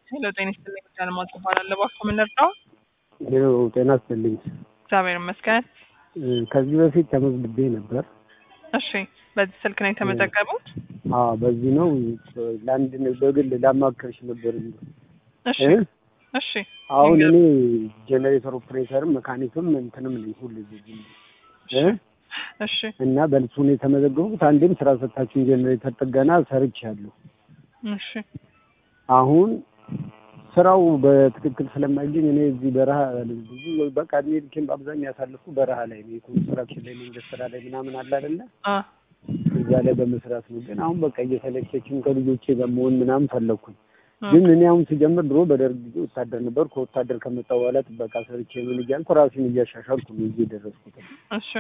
ሄሎ ጤና ይስጥልኝ ጃልማት እባላለሁ። እባክዎ ምን ልርዳው? ይኸው ጤና ይስጥልኝ። እግዚአብሔር ይመስገን። ከዚህ በፊት ተመዝግቤ ነበር። እሺ፣ በዚህ ስልክ ነው የተመዘገቡት? አዎ በዚህ ነው። ለአንድ በግል ላማከርሽ ነበር። እሺ እ? እሺ አሁን ይንገር- እኔ ጄኔሬተር ኦፕሬተርም መካኒክም እንትንም ነኝ ሁሉ እ? እሺ እና በልሱ ነው የተመዘገቡት። አንዴም ስራ ሰታችሁን ጄኔሬተር ጥገና ሰርቻለሁ። እሺ አሁን ስራው በትክክል ስለማይገኝ እኔ እዚህ በረሃ ብዙ በቃ እድሜ ልኬን በአብዛኛው ያሳለፍኩ በረሃ ላይ ነው። የኮንስትራክሽን ላይ መንገድ ስራ ላይ ምናምን አለ አይደለ? አ እዛ ላይ በመስራት ነው። ግን አሁን በቃ እየሰለቸችኝ ከልጆቼ ጋር መሆን ምናምን ፈለግኩኝ። አ፣ ግን እኔ አሁን ስጀምር ድሮ በደርግ ጊዜ ወታደር ነበር። ከወታደር ከመጣ በኋላ ጥበቃ ሰርቼ ምን እያልኩ ራሴን እያሻሻልኩ ነው እዚህ የደረስኩት። እሺ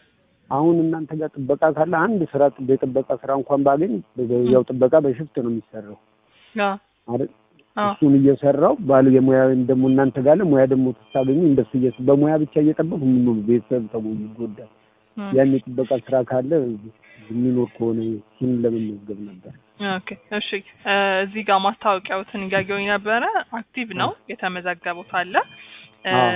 አሁን እናንተ ጋር ጥበቃ ካለ አንድ ስራ የጥበቃ ስራ እንኳን ባገኝ ያው ጥበቃ በሽፍት ነው የሚሰራው አ አይደል? አ እሱን እየሰራው ባል የሙያ ደግሞ እናንተ ጋር ሙያ ደግሞ ስታገኙ እንደሱ እየ በሙያ ብቻ እየጠበቅ ምን ቤተሰብ ተሙ ይጎዳል። አ፣ ያን የጥበቃ ስራ ካለ የሚኖር ከሆነ ሲም ለመመዝገብ ነበር። ኦኬ እሺ እ፣ እዚህ ጋር ማስታወቂያዎትን እያየሁኝ ነበረ። አክቲቭ ነው የተመዘገቡት አለ። እ፣ አዎ።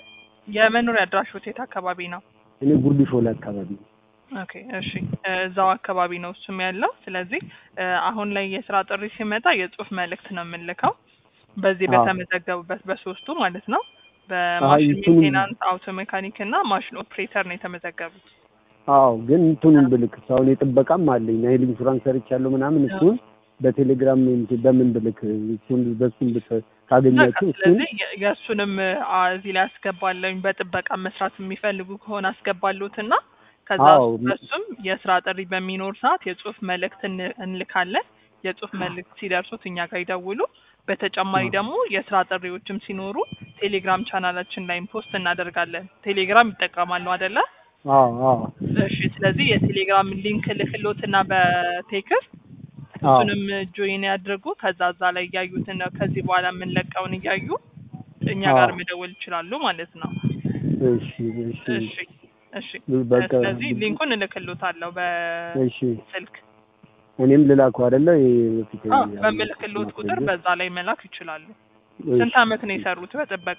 የመኖሪያ አድራሾት የት አካባቢ ነው? እኔ ጉርድ ሾላ አካባቢ ነው። ኦኬ እሺ እ፣ እዛው አካባቢ ነው እሱም ያለው። ስለዚህ እ፣ አሁን ላይ የስራ ጥሪ ሲመጣ የጽሁፍ መልእክት ነው የምንልከው በዚህ አዎ። በተመዘገቡበት በሶስቱ ማለት ነው። በማሽን እሱንም- ሜንቴናንስ፣ አውቶ ሜካኒክ እና ማሽን ኦፕሬተር ነው የተመዘገቡት። አዎ ግን እንትኑን ብልክ አሁን የጥበቃም አለኝ ናይል ኢንሹራንስ ሰርቻለሁ ምናምን እሱን በቴሌግራም እንትን በምን ብልክ እሱን በሱን ብት በቃ ካገኛችሁ እሱን ስለዚህ የ- የእሱንም አ፣ እዚህ ላይ አስገባለሁኝ። በጥበቃ መስራት የሚፈልጉ ከሆነ አስገባሉትና ከዛ አዎ። በሱም የስራ ጥሪ በሚኖር ሰዓት የጽሁፍ መልእክት እን- እንልካለን። የጽሁፍ መልእክት ሲደርሱት እኛ ጋር ይደውሉ። በተጨማሪ አዎ። ደግሞ የስራ ጥሪዎችም ሲኖሩ ቴሌግራም ቻናላችን ላይም ፖስት እናደርጋለን። ቴሌግራም ይጠቀማሉ አይደለ? አዎ አዎ እሺ። ስለዚህ የቴሌግራም ሊንክ ልክሎትና በቴክስት አዎ እሱንም ጆይን ያድርጉ። ከዛ እዛ ላይ እያዩትን ከዚህ በኋላ የምንለቀውን እያዩ እኛ አዎ። ጋር መደወል ይችላሉ ማለት ነው። እሺ እሺ እሺ እሺ። በቃ ስለዚህ ሊንኩን እልክሎታለሁ እሺ በስልክ እኔም ልላኩ አይደለ ይሄ በፊት አዎ፣ ያለው በምልክሎት ቁጥር ማስረጃ? በዛ ላይ መላክ ይችላሉ። እሺ። ስንት አመት ነው የሰሩት በጥበቃ?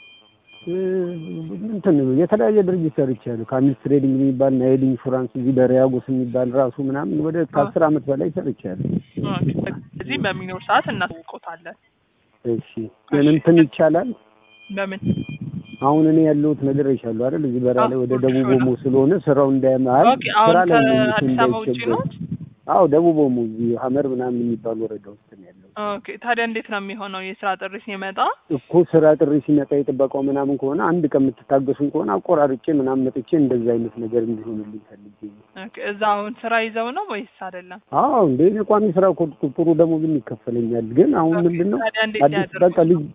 እ፣ እንትን የተለያየ ድርጅት ሰርቻለሁ። ከአሚስ ትሬዲንግ የሚባል ናይል ኢንሹራንስ እዚህ በሪያጎስ የሚባል ራሱ ምናምን ወደ ከአስር አመት በላይ ሰርቻለሁ። ኦኬ። እዚህ በሚኖር ሰዓት እናሳውቆታለን። እሺ ግን እንትን ይቻላል በምን አሁን እኔ ያለሁት ነገር ይሻሉ አይደል? እዚህ በራ ላይ አዎ፣ ወደ ኦኬ፣ ደቡብ ሾላ። ኦሞ ስለሆነ ስራው እንዳያመሃል ኦኬ። አሁን ስራ ላይ ነው ከአዲስ አበባ ውጭ እንዳይቸገር። ነው? አዎ ደቡብ ኦሞ እዚህ ሀመር ምናምን የሚባል ወረዳ ውስጥ ነው ያለው ኦኬ። ታዲያ እንዴት ነው የሚሆነው የስራ ጥሪ ሲመጣ? እኮ ስራ ጥሪ ሲመጣ የጥበቃው ምናምን ከሆነ አንድ ቀን የምትታገሱን ከሆነ አቆራርጬ ምናምን መጥቼ እንደዚህ አይነት ነገር እንዲሆንልኝ ፈልጌ ነው። ኦኬ። እዛ አሁን ስራ ይዘው ነው ወይስ አይደለም? አዎ እንደ እኔ ቋሚ ስራ እኮ ጥሩ ደሞዝም ይከፈለኛል። ግን አሁን ኦኬ። ምንድን ነው ታዲያ እንዴት አዲስ ያደርጉ? በቃ ልጅ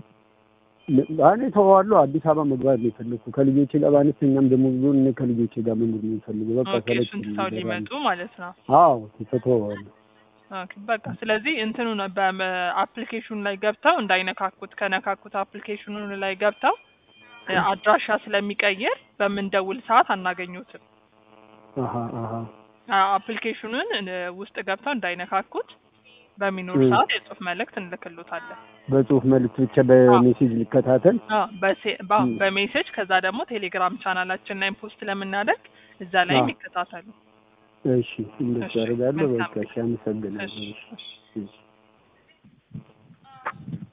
እኔ ተዋዋለሁ አዲስ አበባ መግባት ነው የፈለግኩ ከልጆቼ ጋር በአነስተኛም ደሞዝ ቢሆን እኔ ከልጆቼ ጋር መኖር ነው የምፈልገው። በቃ ኦኬ። ሰለች እሱን ትተው ሊመጡ ማለት ነው። አዎ ተተዋዋለሁ። ኦኬ በቃ ስለዚህ እንትኑ ነው በአፕሊኬሽኑ ላይ ገብተው እንዳይነካኩት ከነካኩት አፕሊኬሽኑ ላይ ገብተው እ፣ አድራሻ ስለሚቀይር በምንደውል ሰዓት አናገኙትም። አሀ አሀ አ- አፕሊኬሽኑን እ፣ ውስጥ ገብተው እንዳይነካኩት በሚኖር እ። ሰዓት የጽሁፍ መልእክት እንልክሎታለን። በጽሁፍ መልዕክት ብቻ በሜሴጅ ሊከታተል አ፣ በሴ- በ- እ። በሜሴጅ ከዛ ደግሞ ቴሌግራም ቻናላችን ላይ ፖስት ለምናደርግ እዛ ላይ አ። ይከታተሉ። እሺ እንደሱ እሺ፣ አደርጋለሁ። መልካም በቃ እሺ አመሰግናለሁ። እሺ፣ እሺ እሺ። እሺ